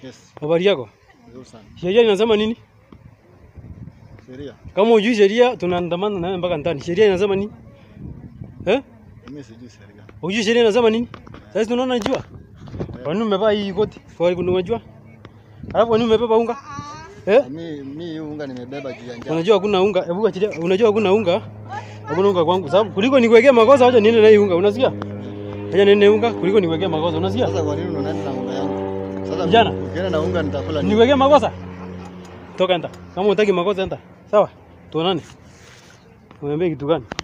Yes. Habari yako? Nzuri sana. Sheria inasema nini? Sheria. Kama hujui sheria tunaandamana nawe mpaka ndani. Sheria inasema nini? Eh? Mimi sijui sheria. Hujui sheria inasema nini? Sasa tunaona jua. Kwa nini umevaa hii koti? Kwa nini unajua? Alafu kwa nini umebeba unga? Eh? Mimi mimi hii unga nimebeba juu ya njaa. Unajua hakuna unga. Hebu achilia. Unajua hakuna unga? Hakuna unga kwangu. Sababu kuliko nikuwekea makosa acha niende na hii unga. Unasikia? Acha niende unga kuliko nikuwekea makosa. Unasikia? Sasa kwa nini unaenda na unga yangu? Sasa Vijana. ukienda na unga nitakula nini? Niwekee makosa. Toka enda. Kama unataki makosa enda. Sawa? Tuonane. Uniambie kitu gani?